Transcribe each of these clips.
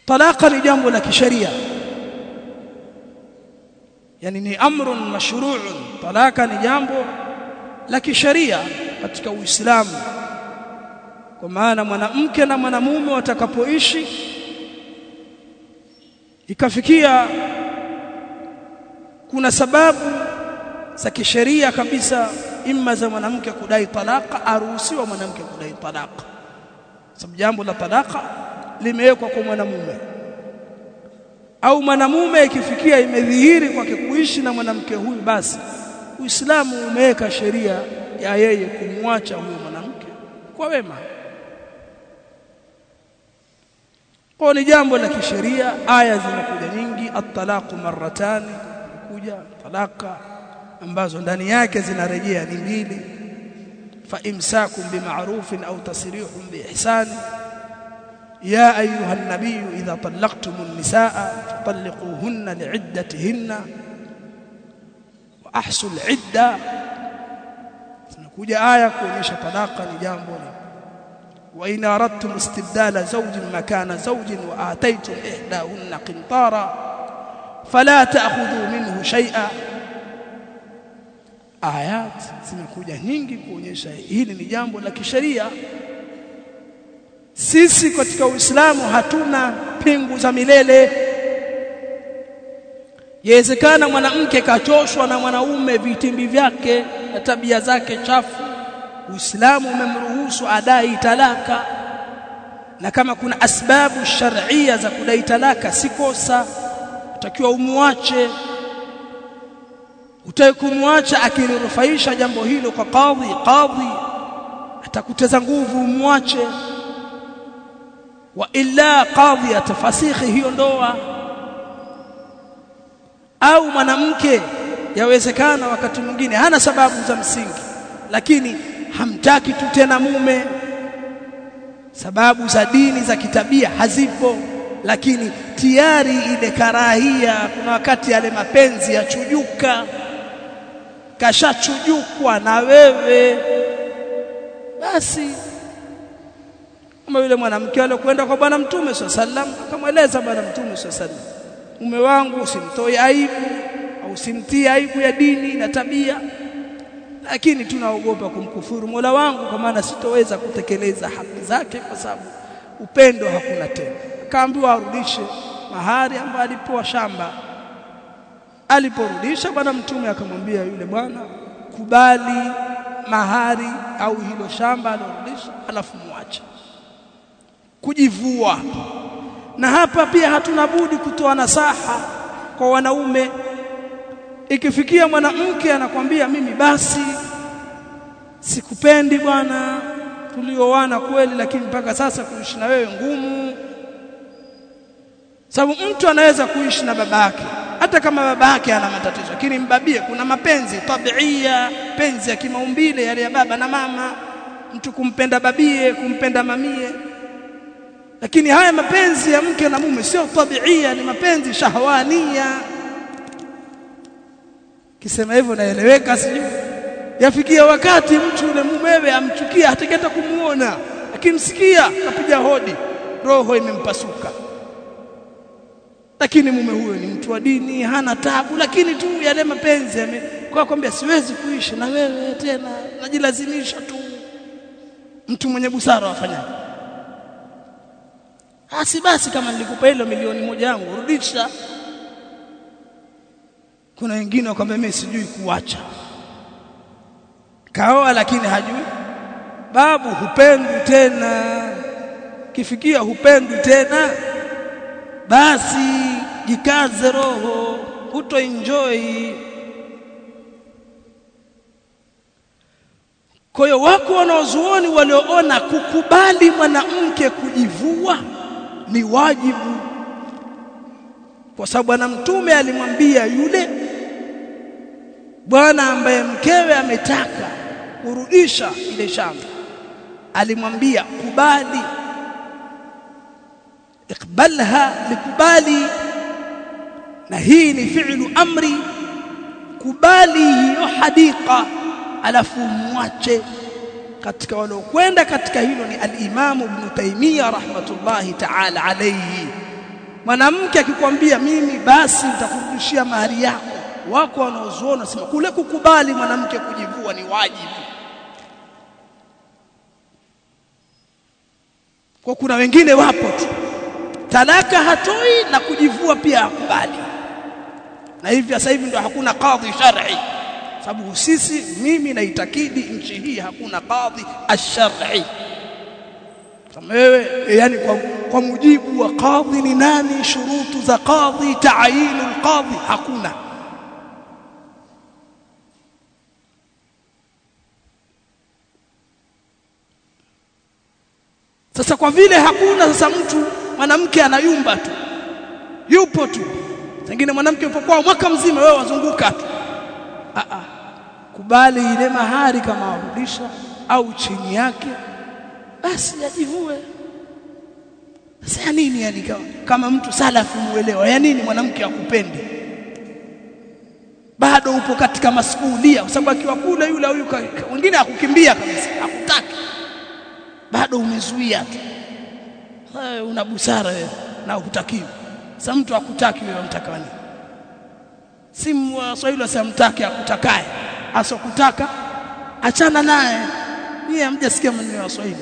talaka ni jambo la kisheria yani ni amrun mashru'un talaka ni jambo la kisheria katika Uislamu kwa maana mwanamke na mwanamume watakapoishi ikafikia kuna sababu za kisheria kabisa imma za mwanamke kudai talaka aruhusiwa mwanamke kudai talaka sababu jambo la talaka limewekwa kwa mwanamume au mwanamume ikifikia imedhihiri kwake kuishi na mwanamke huyu basi Uislamu umeweka sheria ya yeye kumwacha huyo mwanamke kwa wema kwa ni jambo la kisheria aya zinakuja nyingi at-talaqu marratani kuja talaka ambazo ndani yake zinarejea ni mbili fa imsakum bima'rufin au tasrihun biihsan ya ayuha an-nabiy idha talaqtumun nisaa fatalliquhunna li'iddatihinna wa ahsul 'idda zinakuja aya kuonyesha talaka ni jambo la وإن أردتم استبدال زوج مكان زوج وآتيتم إحداهن قنطارا فلا تأخذوا منه شيئا آيات zimekuja nyingi kuonyesha hili ni jambo la kisheria sisi katika Uislamu hatuna pingu za milele Yawezekana mwanamke kachoshwa na mwanaume vitimbi vyake na tabia zake chafu Uislamu umemruhusu adai talaka na kama kuna asbabu shar'ia za kudai talaka si kosa utakiwa umwache utaki kumwacha akilirufaisha jambo hilo kwa kadhi kadhi atakuteza nguvu umwache wa illa kadhi atafasikhi hiyo ndoa au mwanamke yawezekana wakati mwingine hana sababu za msingi lakini hamtaki tu tena mume sababu za dini za kitabia hazipo lakini tiari ile karahia kuna wakati yale mapenzi yachujuka kashachujukwa na wewe basi kama yule mwanamke alikwenda kwa bwana mtume sallam akamweleza bwana mtume sallam mume wangu usimtoe aibu au usimtie aibu ya dini na tabia lakini tunaogopa kumkufuru Mola wangu kwa maana sitoweza kutekeleza haki zake kwa sababu upendo hakuna tena akaambiwa arudishe mahari ambayo alipewa shamba aliporudisha bwana mtume akamwambia yule bwana kubali mahari au hilo shamba alorudisha alafu muache kujivua na hapa pia hatuna budi kutoa nasaha kwa wanaume ikifikia mwanamke anakwambia mimi basi sikupendi bwana tulioana kweli lakini mpaka sasa kuishi na wewe ngumu sababu mtu anaweza kuishi na babake hata kama babake ana matatizo lakini mbabie kuna mapenzi tabiia penzi ya kimaumbile yale ya baba na mama mtu kumpenda babie kumpenda mamie lakini haya mapenzi ya mke na mume sio tabiia ni mapenzi shahwania kisema hivyo naeleweka sijui yafikia wakati mtu yule mumewe amchukia hatakata kumuona akimsikia kapiga hodi roho imempasuka lakini mume huyo ni mtu wa dini hana tabu lakini tu yale mapenzi yame kwa kwambia siwezi kuishi na wewe tena najilazimisha tu mtu mwenye busara wafanyaje basi basi kama nilikupa hilo milioni moja yangu rudisha kuna wengine wakwambia mimi sijui kuacha kaoa lakini hajui babu hupendwi tena kifikia hupendwi tena basi jikaze roho huto enjoy kwa hiyo wako wanaozuoni walioona kukubali mwanamke kujivua ni wajibu kwa sababu bwana mtume alimwambia yule bwana ambaye mkewe ametaka kurudisha ile shamba alimwambia kubali ikbalha likubali na hii ni fi'lu amri kubali hiyo hadika alafu mwache katika waliokwenda katika hilo ni al-Imam Ibn Taymiyyah rahmatullahi ta'ala alayhi mwanamke akikwambia mimi basi nitakurudishia mahari yako wako wanaozuona sema kule kukubali mwanamke kujivua ni wajibu kwa kuna wengine wapo tu talaka hatoi na kujivua pia hakubali na hivi sasa hivi ndio hakuna kadhi shar'i sababu sisi mimi naitakidi nchi hii hakuna kadhi ash-shar'i kama wewe yani kwa, kwa mujibu wa kadhi ni nani shurutu za kadhi taayinu al-qadhi hakuna sasa kwa vile hakuna sasa mtu mwanamke anayumba tu yupo tu pengine mwanamke yupo kwao mwaka mzima wewe wazunguka tu a a kubali ile mahari kama warudisha au chini yake basi ajivue sasa ya nini yani kama, kama mtu salafu muelewa ya nini mwanamke akupende bado upo katika masuhulia kwa sababu akiwa kule yule huyu wengine akukimbia kabisa hakutaki bado umezuia tu una busara wewe na hutakiwi sasa mtu akutaki wewe unataka nini si waswahili wasamtaki akutakaye asokutaka achana naye yeye hamjasikia maneno ya waswahili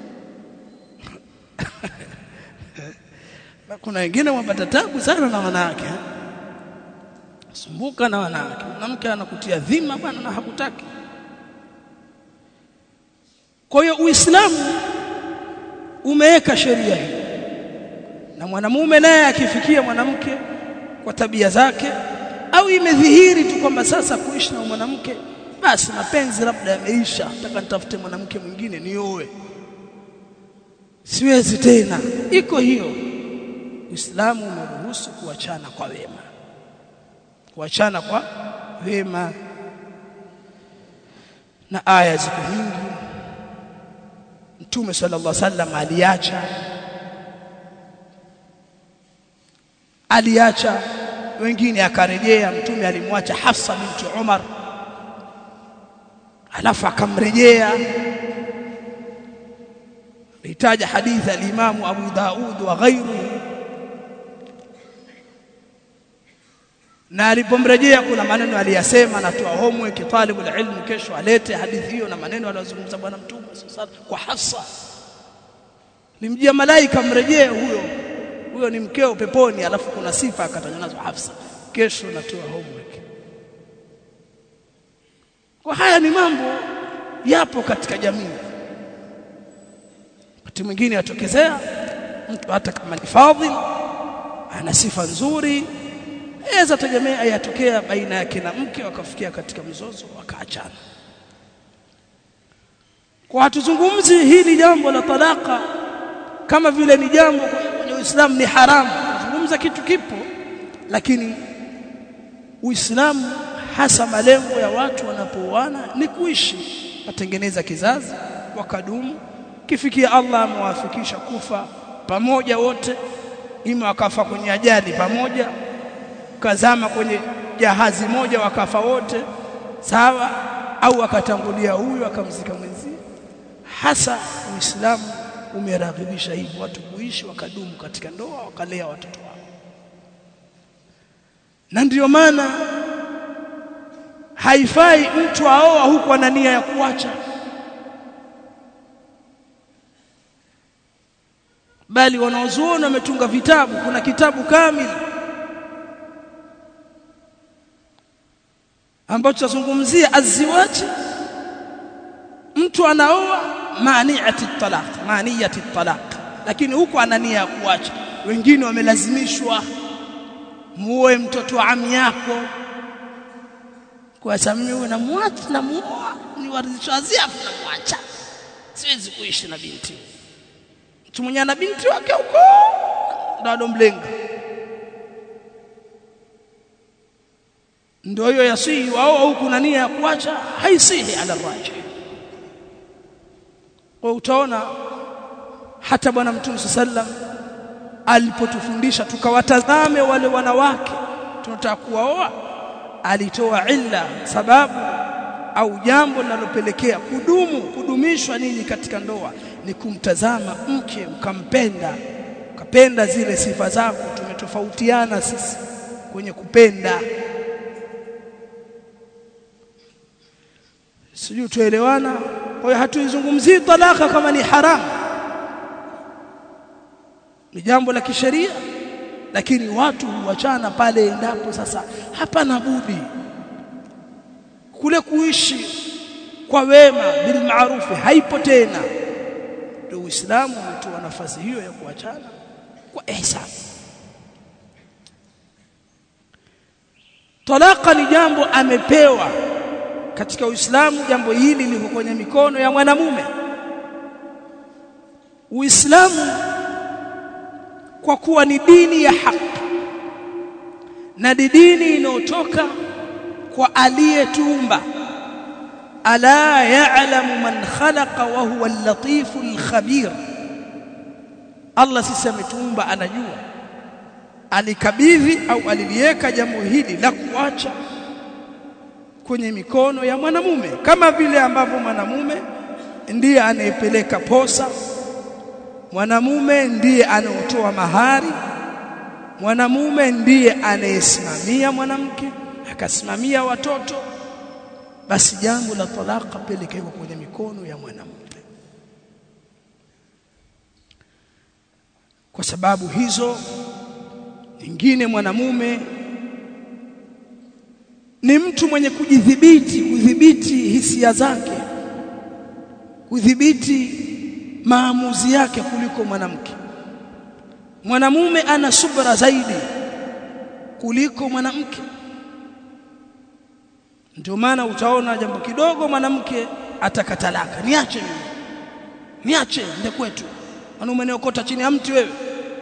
na kuna wengine wapata tabu sana na wanawake sumbuka na wanawake mwanamke anakutia dhima bwana na hakutaki kwa hiyo uislamu umeweka sheria hii na mwanamume naye akifikia mwanamke kwa tabia zake au imedhihiri tu kwamba sasa kuishi na mwanamke basi mapenzi labda yameisha nataka nitafute mwanamke mwingine nioe siwezi tena iko hiyo Uislamu umeruhusu kuachana kwa wema kuachana kwa wema na aya ziko nyingi Mtume sallallahu alaihi wasallam aliacha aliacha wengine akarejea mtume alimwacha Hafsa binti Umar alafu akamrejea litaja hadithi al-Imam Abu Daud wa ghairuhu na alipomrejea kuna maneno aliyasema natoa homework talibu ilmu kesho alete hadithi hiyo na maneno aliyozungumza bwana mtume sasa kwa Hafsa limjia malaika mrejee huyo huyo ni mkeo peponi alafu kuna sifa akatajwa nazo Hafsa kesho natoa homework kwa haya ni mambo yapo katika jamii wakati mwingine atokezea mtu hata kama ni fadhil ana sifa nzuri aweza tegemea yatokea baina yake na mke wakafikia katika mzozo wakaachana kwa hatuzungumzi hili jambo la talaka kama vile ni jambo kwenye Uislamu ni haramu tunazungumza kitu kipo lakini Uislamu hasa malengo ya watu wanapooana ni kuishi watengeneza kizazi wakadumu kifikia Allah amewafikisha kufa pamoja wote ima wakafa kwenye ajali pamoja kazama kwenye jahazi moja wakafa wote sawa au akatangulia huyu akamzika mwenzie hasa Uislamu umeraghibisha hivyo watu kuishi wakadumu katika ndoa wakalea watoto wao na ndiyo maana haifai mtu aoa huku ana nia ya kuacha bali wanaozuoni wametunga vitabu kuna kitabu kamili ambacho tazungumzia aziwaji mtu anaoa maniati talaq maniyati talaq lakini huko ana nia ya kuacha wengine wamelazimishwa muoe mtoto wa ami yako kwa sababu mimi namwacha namuoa ni waridhishazi afu namwacha siwezi kuishi na binti mtu mwenye ana binti wake huko ndo mlenga ndio hiyo yasihi wao huku na nia ya kuacha haisihi ala raji kwa utaona hata bwana mtume sallam alipotufundisha tukawatazame wale wanawake tunataka kuwaoa alitoa illa sababu au jambo linalopelekea kudumu kudumishwa nini katika ndoa ni kumtazama mke ukampenda ukapenda zile sifa zako tumetofautiana sisi kwenye kupenda sijui tuelewana kwa hiyo hatuizungumzii talaka kama ni haramu ni jambo la kisheria lakini watu huachana pale endapo sasa hapana budi kule kuishi kwa wema bil maarufi haipo tena ndio Uislamu umetoa nafasi hiyo ya kuachana kwa ihsan talaka ni jambo amepewa katika Uislamu jambo hili liko kwenye mikono ya mwanamume Uislamu kwa kuwa ni dini ya haki na ni dini inayotoka kwa aliyetuumba ala ya'lamu man khalaqa wa huwa al-latifu al-khabir Allah sisi ametuumba anajua alikabidhi au aliliweka jambo hili la kuacha kwenye mikono ya mwanamume kama vile ambavyo mwanamume ndiye anayepeleka posa mwanamume ndiye anaotoa mahari mwanamume ndiye anayesimamia mwanamke akasimamia watoto basi jambo la talaka pelekwa kwenye mikono ya mwanamume kwa sababu hizo nyingine mwanamume ni mtu mwenye kujidhibiti kudhibiti hisia zake kudhibiti maamuzi yake kuliko mwanamke mwanamume ana subra zaidi kuliko mwanamke ndio maana utaona jambo kidogo mwanamke atakatalaka niache mimi niache nde kwetu wanaume niokota chini ya mti wewe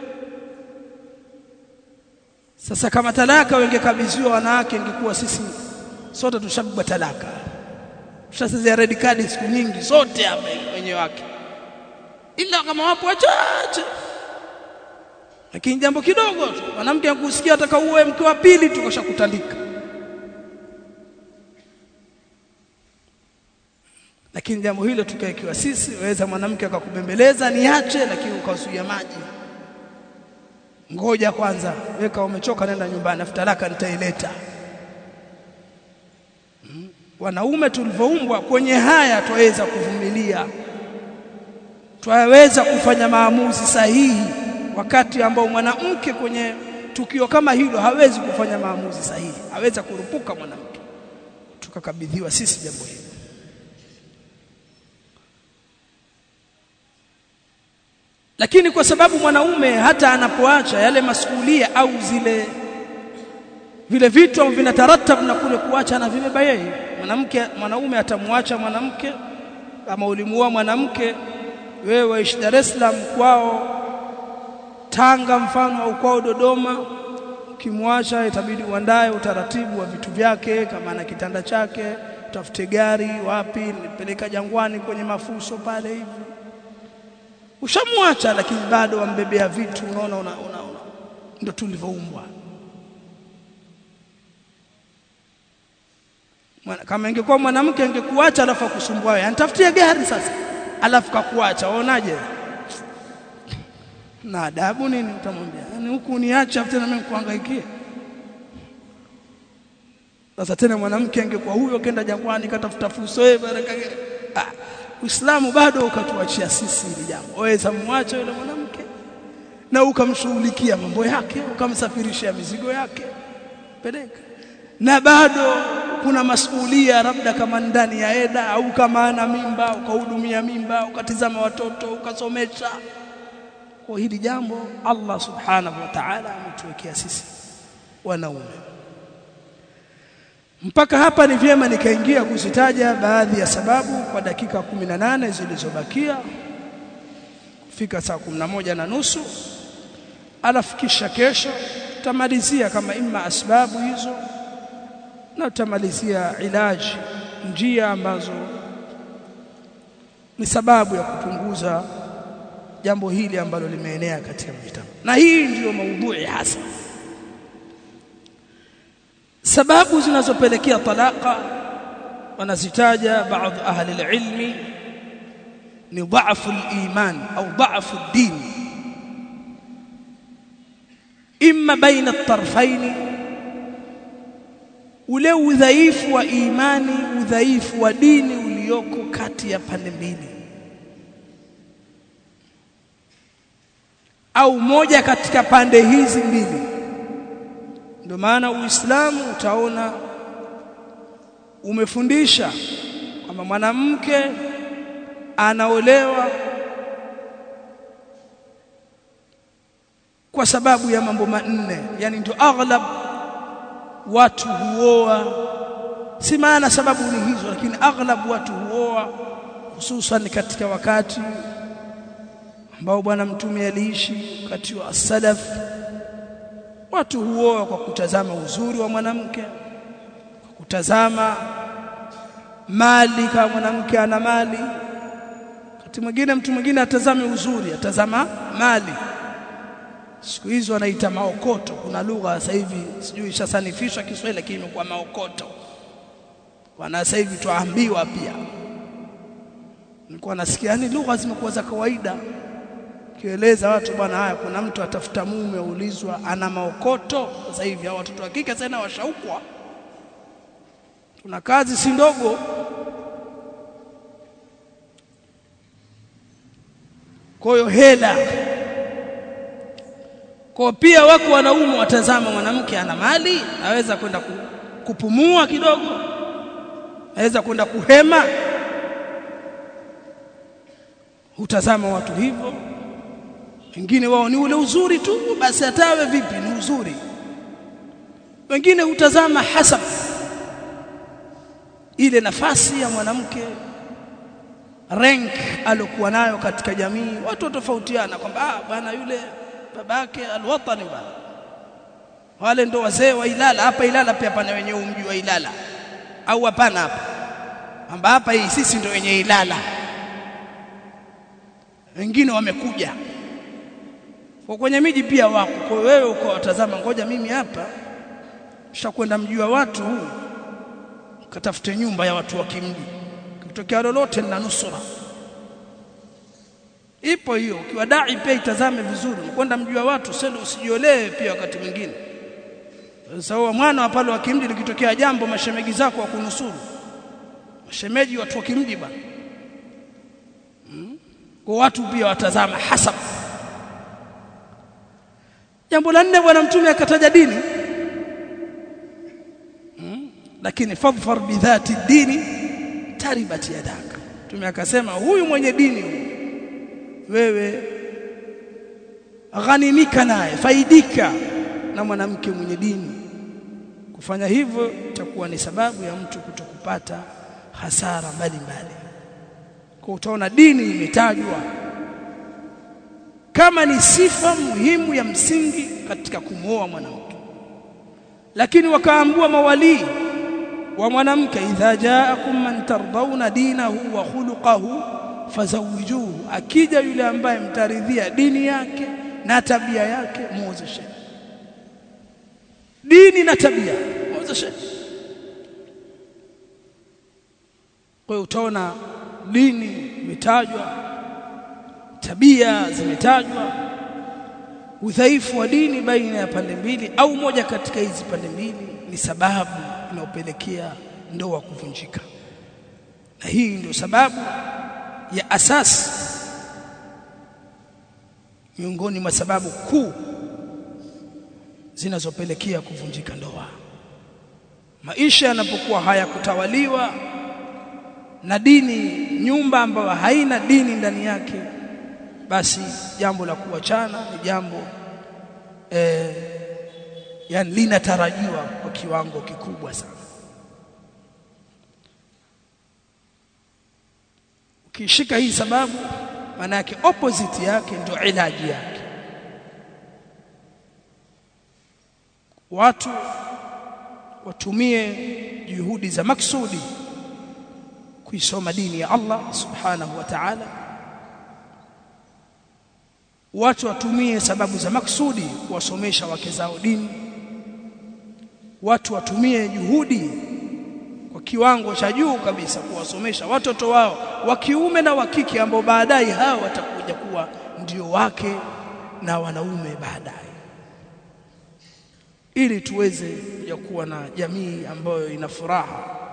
sasa kama talaka wengekabidhiwa wanawake ingekuwa sisi sote tushabwa talaka tushasezea red card siku nyingi sote hapa wenyewe wake ila kama wapo wachache lakini jambo kidogo tu mwanamke akusikia ataka uwe mke wa pili tukashakutandika lakini jambo hilo tukaikiwa sisi waweza mwanamke akakubembeleza niache lakini ukazuia maji ngoja kwanza weka umechoka nenda nyumbani afuta laka nitaileta hmm. wanaume tulivyoumbwa kwenye haya twaweza kuvumilia twaweza kufanya maamuzi sahihi wakati ambao mwanamke kwenye tukio kama hilo hawezi kufanya maamuzi sahihi haweza kurupuka mwanamke tukakabidhiwa sisi jambo hilo lakini kwa sababu mwanaume hata anapoacha yale masuhulia au zile vile vitu ambavyo vinataratab na kule kuacha na vibeba yeye mwanamke mwanaume atamwacha mwanamke kama ulimuoa mwanamke wewe waishi Dar es Salaam kwao Tanga mfano au kwao Dodoma ukimwacha itabidi uandae utaratibu wa vitu vyake kama ana kitanda chake utafute gari wapi nipeleka jangwani kwenye mafuso pale hivi ushamwacha lakini bado wambebea vitu unaona una, una, una. ndio tulivyoumbwa kama ingekuwa mwanamke angekuacha alafu akusumbua wewe anitafutie gari sasa alafu kakuacha waonaje na adabu nini utamwambia yani huku niache afu tena mimi kuhangaikia sasa tena mwanamke angekuwa huyo kenda jangwani katafuta fursa wewe baraka ah Uislamu bado ukatuachia sisi hili jambo waweza muache yule mwanamke na ukamshughulikia mambo yake ukamsafirishia mizigo yake peleka na bado kuna masuhulia labda kama ndani ya eda au kama ana mimba ukahudumia mimba ukatizama watoto ukasomesha kwa hili jambo Allah subhanahu wa ta'ala ametuwekea sisi wanaume mpaka hapa ni vyema nikaingia kuzitaja baadhi ya sababu kwa dakika 18 zilizobakia kufika saa 11 na nusu alafu kisha kesho tutamalizia kama imma asbabu hizo na tutamalizia ilaji njia ambazo ni sababu ya kupunguza jambo hili ambalo limeenea katika mjitama na hii ndiyo maudhui hasa sababu zinazopelekea talaka wanazitaja baadhi ahli ilmi ni dhaifu al-iman au dhaifu ad-din imma baina tarfaini ule udhaifu wa imani udhaifu wa dini ulioko kati ya pande mbili au moja katika pande hizi mbili ndio maana uislamu utaona umefundisha kwamba mwanamke anaolewa kwa sababu ya mambo manne yani ndio aghlab watu huoa si maana sababu ni hizo lakini aghlab watu huoa hususan katika wakati ambao bwana mtume aliishi wakati wa salaf watu huoa kwa kutazama uzuri wa mwanamke kwa kutazama mali kama mwanamke ana mali wakati mwingine mtu mwingine atazame uzuri atazama mali siku hizo wanaita maokoto kuna lugha sasa hivi sijui ishasanifishwa Kiswahili lakini imekuwa maokoto wana sasa hivi tuambiwa pia nilikuwa nasikia yani lugha zimekuwa za kawaida kieleza watu bwana haya kuna mtu atafuta mume ulizwa ana maokoto sasa hivi hao watoto wa kike sana washaukwa tuna kazi si ndogo kwa hiyo hela kwa pia wako wanaume watazama mwanamke ana mali aweza kwenda kupumua kidogo aweza kwenda kuhema hutazama watu hivyo wengine wao ni ule uzuri tu basi atawe vipi ni uzuri wengine hutazama hasab ile nafasi ya mwanamke rank alokuwa nayo katika jamii watu watofautiana kwamba ah bwana yule babake alwatani bwana wale ndo wazee wa Ilala hapa Ilala pia pana wenye umji wa Ilala au hapana hapa amba hapa hii sisi ndo wenye Ilala wengine wamekuja kwa kwenye miji pia wako kwa wewe uko watazama ngoja mimi hapa shakwenda mji wa watu huu katafute nyumba ya watu wa kimji kitokea lolote na nusura ipo hiyo ukiwa dai pia itazame vizuri kwenda mji wa watu sasa usijiolee pia wakati mwingine sasa huwa mwana wa pale wa kimji likitokea jambo mashemegi zako wa kunusuru mashemeji watu wa kimji bwana hmm? kwa watu pia watazama hasab jambo la nne bwana mtume akataja dini hmm? lakini fadhfar bidhati dini taribat yadaka mtume akasema huyu mwenye dini huyu wewe ghanimika naye faidika na mwanamke mwenye dini kufanya hivyo itakuwa ni sababu ya mtu kutokupata hasara mbalimbali kwa utaona dini imetajwa kama ni sifa muhimu ya msingi katika kumwoa mwanamke lakini wakaambua mawalii wa mwanamke idha jaakum man tardawna dinahu wa khuluquhu fazawijuhu akija yule ambaye mtaridhia dini yake na tabia yake muozeshe dini na tabia muozeshe kwa utaona dini imetajwa tabia zimetajwa udhaifu wa dini baina ya pande mbili au moja katika hizi pande mbili ni sababu inayopelekea ndoa kuvunjika na hii ndio sababu ya asasi miongoni mwa sababu kuu zinazopelekea kuvunjika ndoa maisha yanapokuwa hayakutawaliwa na dini nyumba ambayo haina dini ndani yake basi jambo la kuachana ni jambo eh, yani linatarajiwa kwa kiwango kikubwa sana ukishika hii sababu maana yake opposite yake ndio ilaji yake watu watumie juhudi za maksudi kuisoma dini ya Allah subhanahu wa ta'ala watu watumie sababu za maksudi kuwasomesha wake zao dini watu watumie juhudi kwa kiwango cha juu kabisa kuwasomesha watoto wao wa kiume na wa kike ambao baadaye hao watakuja kuwa ndio wake na wanaume baadaye ili tuweze ya kuwa na jamii ambayo ina furaha